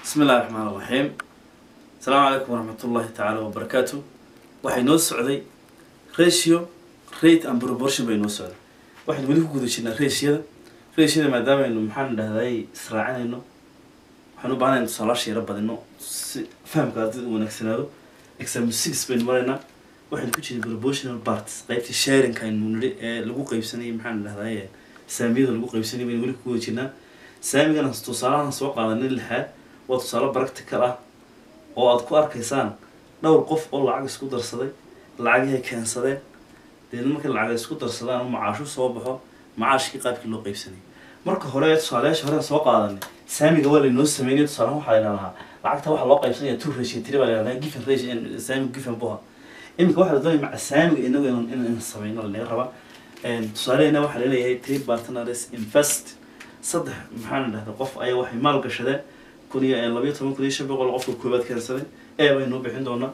bismi illahi raxmaan iraxiim asalaamu calaykum waraxmat ullahi tacaala wabarakaatu waxay noo socday ratio rate and proportion bay noo socday waxaynu weli ku guda jirnaa ratioda ratioda maadaamaaynu maxaan dhahday israacinayno waxaan u baahanayna tusaalaasha yaro badino si fahamka ardayda u wanaagsanaado exam six baynu maraynaa waxaynu ku jirnay proportional parts qaybtii sharinka aynu nidhi ee lagu qeybsanayay maxaan dhahday saamiyada lagu qeybsanayay baynu weli ku guda jirnaa saamigana tusaalahan soo qaadanay lixaad waa tusaale practical ah oo aad ku arkaysaan dhowr qof oo lacag isku darsaday lacagihay keensadeen deedna markay lacag isku darsadaan oo macaashu soo baxo macaashkii qaabkii loo qeybsanayay marka hore tusaalayaasha hore soo qaadanay saamiga waa laynoo sameynay tusaale waxaa layna lahaa lacagta waxaa loo qeybsanaya two ratio tiri baa layhahdaa given ratio saamiga given buha iminka waxaa la doonaya maca saamiga inagu in in sameyno lanaga rabaa tusaalehena waxaa laleeyahay three partners invest saddex maxaan dhahda qof ayaa waxay maal gashadeen kun iyo labayo toban kun iyo shan boqol qofka koobaad keensaday e baynu bixin doonaa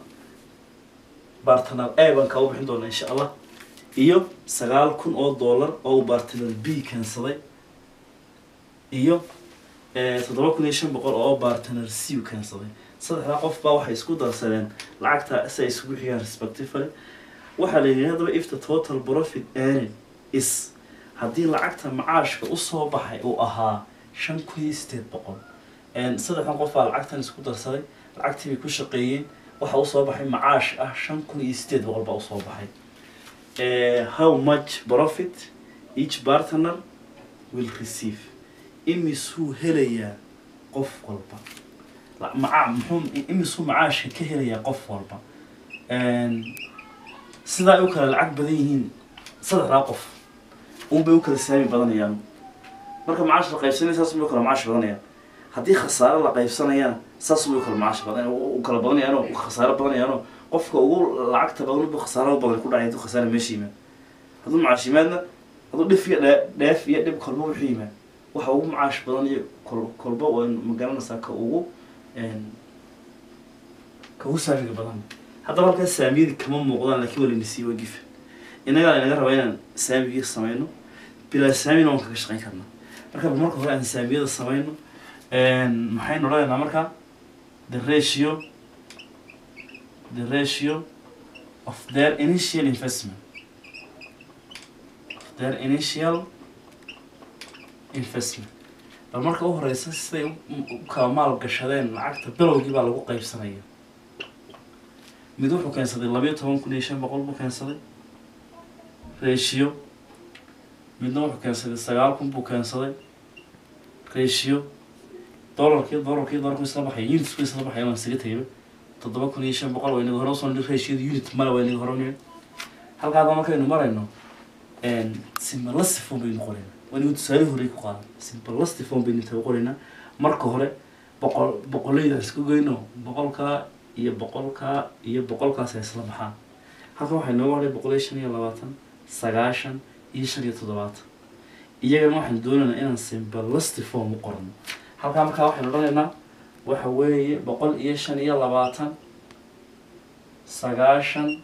bartner e baan kaa u bixin doonaa insha allah iyo sagaal kun oo dollar oo uu bartner b keensaday iyo toddoba kun iyo shan boqol oo bartner c u keensaday saddexdaa qof baa waxay isku darsadeen lacagta si ay isugu xigaan respectively waxaa la yidhi haddaba if the total profit earning is haddii lacagta macaashka usoo baxay uu ahaa shan kun iyo sideed boqol saddexdan qof baa lacagtan isku darsaday lacagtii bay ku shaqeeyeen waxaa usoo baxay macaash ah shan kun iyo sideed boqol baa usoo baxay how much profit each partner will receive imisuu helayaa qof walba maca muxuu imisuu macaashka ka helayaa qof walba sidaa ay u kala lacag badan yihiin saddexdaa qof unbay u kala saami badanayaan marka macaash la qaybsanaya saas unbay u kala macaash badanayaan haddii khasaare la qaybsanayana saas unbay u kala macaash badan u kala badanayaanoo khasaare badanayaanoo qofka ugu lacagta badan bu khasaaro badan ku dhacay hadduu khasaare meesha yimaad hadduu macaash yimaadna hadduu dhif iyo dhe dheef iyo dhib kolba wuxuu yimaad waxa ugu macaash badan iyo kol kolba waa magaranaysaa ka ugu ka ugu saamiga badan haddaba halkaa saamiyadii kama muuqdaan laakiin waa layna siiy waa gifa innagaa inaga rabaa inaan saamigii samayno bilaa saamina waan kaga shaqayn karnaa marka marka hore aan saamiyada samayno maxaynu odhanaynaa markaa the ratio the ratio of their initial investment of their initial investment bal marka u horeysa siday u kala maal gashadeen lacagta bilowgii baa lagu qaybsanaya mid wuxuu keensaday labayo toban kun iyo shan boqol buu keensaday ratio midna wuxuu keensaday sagaal kun buu keensaday ratio dollarkii dollarkii dollarku isla baxay unitku isla baxay waan isaga tegayba toddoba kun iyo shan boqol waa inaga hore usoo nidhi ratioda unit male waa inaga hore nidhi halkaada markaynu marayno simbalastifon baynu qoraynaa waa inaga tusaale horey ku qaadan simbalastifon baynu taga qoraynaa marka hore boqol boqolayda isku goyno boqolkaa iyo boqolkaa iyo boqolkaas ay isla baxaan halkan waxay nooga hodhay boqol iyo shan iyo labaatan sagaashan iyo shan iyo toddobaatan iyagana waxaan doonaynaa inaan simbalastifon u qorno halkaa markaa waxaynu odhanaynaa waxa weeye boqol iyo shan iyo labaatan sagaashan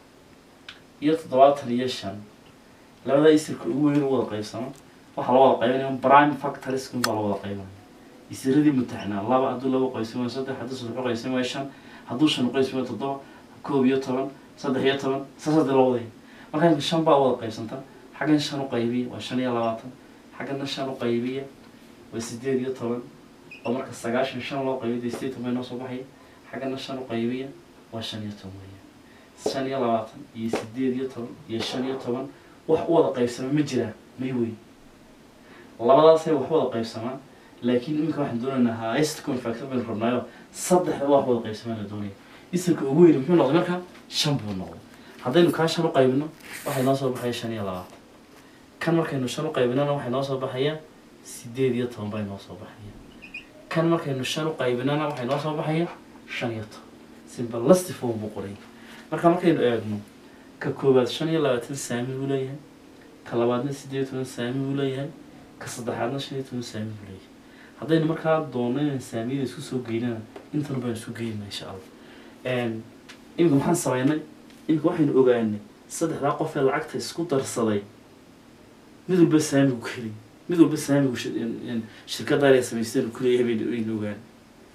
iyo toddobaatan iyo shan labada isirka ugu weyn u wada qaybsamo waxaa loo wada qaybanaya prime factories baa loo wada qaybanaya isiradii mutaxnaa laba hadduu laba qaybsamo saddex hadduu saddex qaybsamo shan hadduu shan qaybsamo toddoba koob iyo toban saddex iyo toban saas hadii loo wadaya marka imka shan baa wada qaybsanta xaggan shan u qaybiya waa shan iyo labaatan xaggana shan u qaybiya waa sideed iyo toban oo marka sagaashan shan loo qaybiya dee sideed toban noo soo baxaya xaggana shan u qaybiya waa shan iyo toban weya shan iyo labaatan iyo sideed iyo toban iyo shan iyo toban wax u wada qaybsama ma jiraa may weyn labadaasay wax wada qaybsamaan laakiin iminka waxaan doonaynaa highest confactor baynu rabnaayo saddexda wax wada qaybsamaan la doonaya isirka ugu weyn muxuu noqday marka shan buu noqday haddaynu kaa shan u qaybino waxay noo soo baxaya shan iyo labaatan kan markaynu shan u qaybinana waxay noo soo baxaya sideed iyo toban bay noo soo baxaya kan markaynu shan u qaybinana waxay noo soo baxaya shan iyo toban simbalastifon buu qoray marka markaynu eegno ka koowaad shan iyo labaatan saami buu leeyahay ka labaadna sideed iyo toban saami buu leeyahay ka saddexaadna shan iyo toban saami buu leeyahay haddaynu markaa doonno inaan saamiyada isku soo geynana intana baan isku geynaa insha allah iminka maxaan sameynay iminka waxaynu ogaanay saddexdaa qof ee lacagta isku darsaday mid walba saamigu keli mid walba saamigu shirkadaan ay samaysteen ku leeyahay baynu aynu ogaan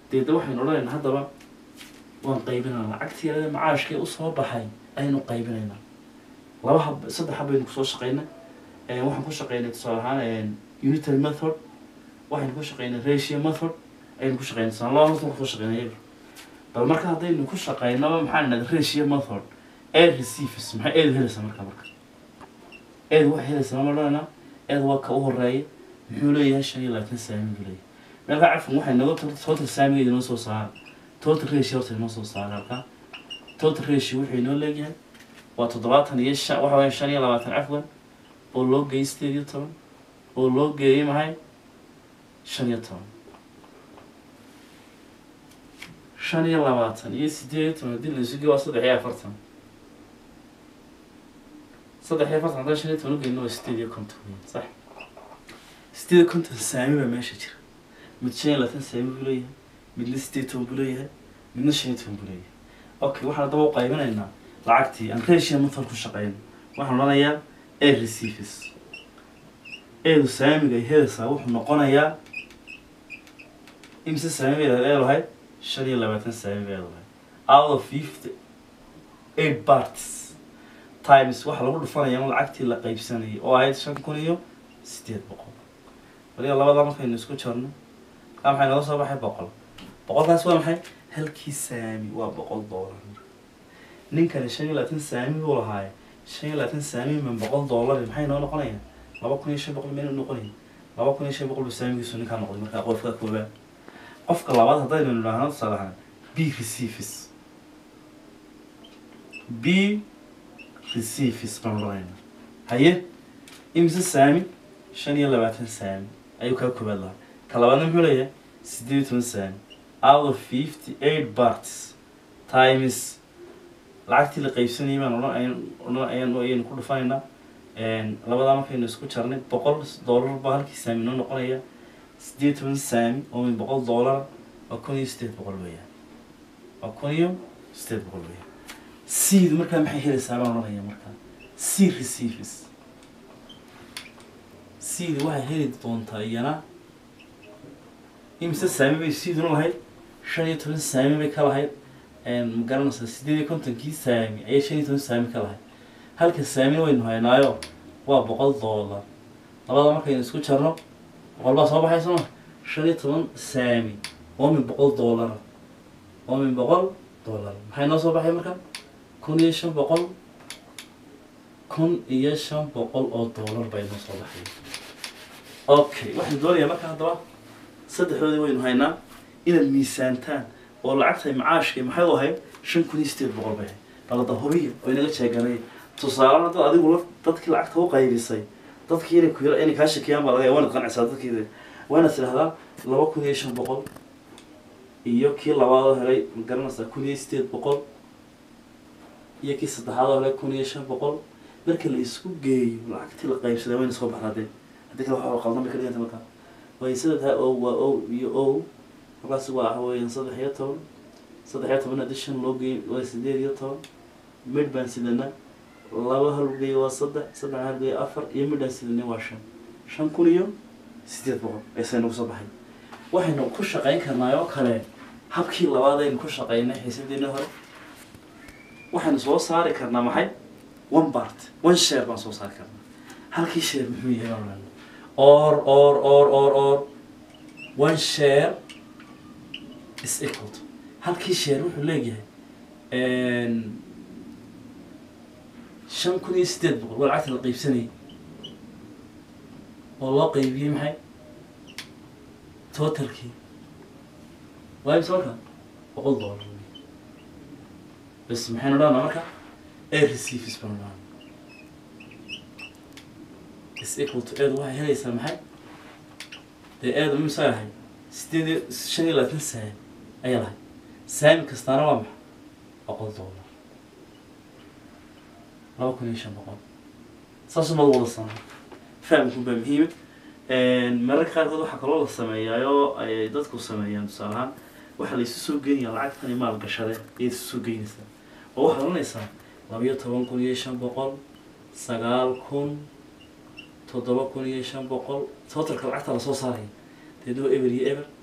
deedna waxaynu odhanaynaa haddaba waan qaybinaynaa lacagtii yarada macaashkii usoo baxay ayaynu qaybinaynaa laba hab saddex habaynu kusoo shaqaynay waxaan ku shaqaynay tusaale ahaan unitary method waxaynu ku shaqaynay ratio method ayaynu ku shaqaynay tusaale laba horta kusoo shaqaynay iyaga bal marka haddaynu ku shaqaynaba maxaa nidhahda ratio method air receives maxay eedu helaysaa marka marka eedu waxay helaysaa ma odhanaynaa eedu waa ka u horeeya muxuu leeyahay shan iyo labaatan saami buu leeyahay meelka cafan waxay naga total saamigeeda inoo soo saara total ratio horta inoo soo saara halkaa total ratio wuxuu inoo leeyahay waa toddobaatan iyo shan waxa weya shan iyo labaatan cafwan oo loo geeyey sideed iyo toban oo loo geeyey maxay shan iyo toban shan iyo labaatan iyo sideed iyo toban haddii la isu geeyo waa saddex iyo afartan saddex iyo afartan haddaan shan iyo toban ugeyno waa sideed iyo konton weyn sax sideed iyo konton saami baa meesha jira mid shan iyo labaatan saami buu leeyahay midna sideed iyo toban buu leeyahay midna shan iyo toban buu leeyahay okay waxaan haddaba u qaybinaynaa lacagtii aan ratio method ku shaqeyno waxaan odhanayaa air receives eedu saamiga ay helaysaa wuxuu noqonayaa imise saami bay leedahay shan iyo labaatan saami bay leedahay out of fifty eight parties times waxaa lagu dhufanayaa lacagtii la qaybsanayay oo ahayd shan kun iyo sideed boqol waliba labada markaynu isku jarno kaa maxay naga soo baxay boqol boqolkaas waa maxay halkii saami waa boqol doolar ninkani shan iyo labaatan saami buu lahaaye shan iyo labaatan saami man boqol doolar maxay noo noqonayaan laba kun iyo shan boqol mayna noqonayn laba kun iyo shan boqol buu saamigiisu ninkaa noqday markaa qofka koobaad qofka labaad haddaynu nidhaahno tusaale ahaan b receives b receives baan odhanayna haye imise saami shan iyo labaatan saami ayuu kaa koobaad lahaa ka labaadna muxuu leeyahay sideed iyo toban saami out of fifty eight parts times lacagtii la qaybsanayay baan odhan ayan odhan ayaan ayaynu ku dhufanaynaa labadaa markaynu isku jarnay boqol doolar baa halkii saami noo noqonaya sideed toban saami oo min boqol doolar waa kun iyo sideed boqol weeyaan waa kun iyo sideed boqol weeyaan seed markaa maxay helaysaa baan odhanaya markaa seed receives seed waxay heli doontaa iyana imise saami bay seeduna lahayd shan iyo toban saami bay ka lahayd ma garanaysaa sideed iyo kontonkii saami ayay shan iyo toban saami ka lahayd halka saamina waynu haynaayo waa boqol doolar labada markaynu isku jarno boqol baa soo baxay sooma shan iyo toban saami oo min boqol doolara oo min boqol doolar maxay noo soo baxay marka kun iyo shan boqol kun iyo shan boqol oo doolar bay noo soo baxay okay waxaan doonayaa marka haddaba saddexdoodii waynu haynaa inaad miisaantaan oo lacagtay macaashkii maxay u ahayd shan kun iyo sideed boqol bay ahayd balada hubiya oo inaga jeeganay tusaale dad adigu la dadkii lacagta u qaybisay dadkii inay ku inay kaa shakiyaan baa laga yaaba waanad qancisaa dadkii waa inaad tidhahdaa laba kun iyo shan boqol iyo kii labaadoo helay ma garanaysaa kun iyo sideed boqol iyo kii saddexaadoo helay kun iyo shan boqol marka la isku geeyo lacagtii la qaybsaday wayna soo baxdaa dee haddii kale waxa qaldan bay ka dhiganta markaa way sida tahay o waa o iyo o markaas waa waxa weeyaan saddex iyo toban saddex iyo toban haddii shan loo geeyo waa sideed iyo toban midh baan sidana laba halgeey waa saddex saddex halgeey afar iyo midhaan sidani waa shan shan kun iyo sideed boqol aysa nagu soo baxay waxaynu ku shaqayn karnaa oo kale habkii labaad aynu ku shaqaynay xiisadeena hore waxaynu soo saari karnaa maxay one part one share baan soo saari karnaa halkii share muxuu yahay baan odhanaa or or or or or one share is equal to halkii share wuxuu leeyahay shan kun iyo sideed boqol waa lacagta la qaybsanayay oo loo qaybiyey maxay totalkii waa imse marka boqol doolar bas maxaynu odhanaa marka air receives baan odhanaa is equal to eedu waxay helaysaa maxay dee eedu imisa lahay sideed iyo shan iyo labaatan saami ayaa lahay saami kastaana waa maxa boqol doolar laba kun iyo shan boqol saas umad wada sanaa fahamku baa muhiima mararka qaarkood waxaa kaloo la sameeyaayoo ay dadku sameeyaan tusaale ahaan waxaa la isu soo geynayaa lacagtani maal gashade ayaad isu soo geynaysaa oo waxaad oranaysaa labiyo toban kun iyo shan boqol sagaal kun toddoba kun iyo shan boqol totalka lacagta lasoo saaraya deedna waa eber iyo eber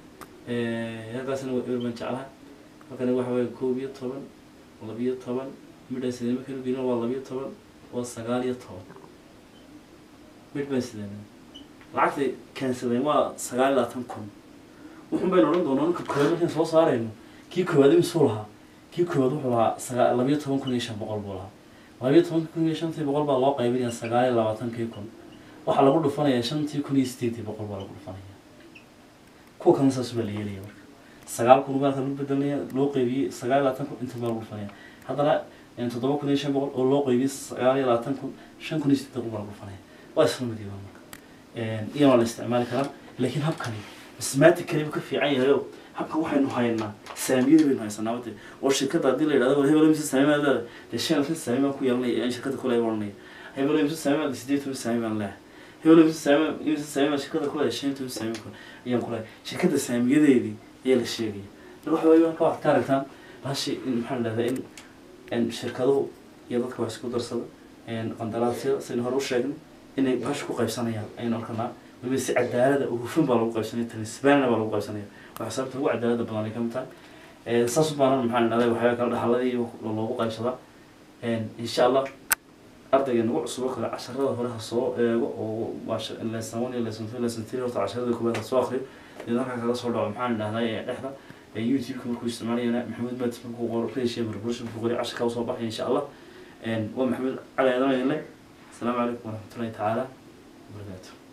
halkaasna waa eber baan jeclaha halkana waxa weeye koob iyo toban labiyo toban midhaan sideen markaynu gelin waa labiyo toban waa sagaal iyo toban mid baan sideen lacagtay keensadeen waa sagaal iyo labaatan kun wuxun baynu odhan doonaa ninka koowaad markaan soo saarayno kii koowaad imisuu lahaa kii koowaad wuxuu lahaa sagaa labiyo toban kun iyo shan boqol buu lahaa labiyo toban kun iyo shantii boqol baa loo qaybinaya sagaal iyo labaatankii kun waxaa lagu dhufanayaa shantii kun iyo sideetii boqol baa lagu dhufanaya kuwa kalena saas baa la yeelaya marka sagaal kun baa lagu bedelaya loo qaybiyey sagaal iyo labaatan kun inta baa lagu dhufanaya haddana toddoba kun iyo shan boqol oo loo qaybiyey sagaal iyo labaatan kun shan kun iyo sideed boqol baa lagu dhufanaya waa isla mid yahay marka iyana waa la isticmaali karaa laakiin habkani mathematically buu ka fiican yahay oo habkan waxaynu haynaa saamiyada baynu haysanaa wate oo shirkadda haddii la yidhahdo war hebel mise saamimaad leedahay dee shan mise saami baan ku yeelanaya aan shirkadda kule oranaya hebel mise saamimaad sideed toban saami baan leehay hebel mise saami mise saami baan shirkadda kule shan toban saami kun ayaan ku leehay shirkadda saamiyadeedii ayaa la sheegaya marka waxa weeye marka waxaad ka aragtaan bahashi in maxaa la dhahdaa in in shirkaduhu iyo dadka wax isku darsada qandaraasyada sidaynu hore u sheegnay inay bahash ku qaybsanayaan ayaynu arkanaa waliba si cadaalada oo hufan baa lagu qaybsanaya tanisbaanna baa lagu qaybsanaya waxaa sababta ugu cadaalada badan ay ka mid tahay saas baanan maxaa dhahday waxyaaba kale dhaxaladii loogu qaybsadaa insha allah ardayga nagu cusubo kale casharada hore ha soo eego oo lesson one iyo lesson two lesson three horta casharada koowaad ha soo akriyo deedna halkaa kaga soo dhaco maxaan dhahday dhexda youtube-ka markuu isticmaalayana maxamuud matis markuu qoro reeshiya marbursha markuu qori casharka usoo baxaya insha allah waa maxamuud cali aadan idin leh asalaamu calaykum waraxmatullahi tacaala wabarakaatu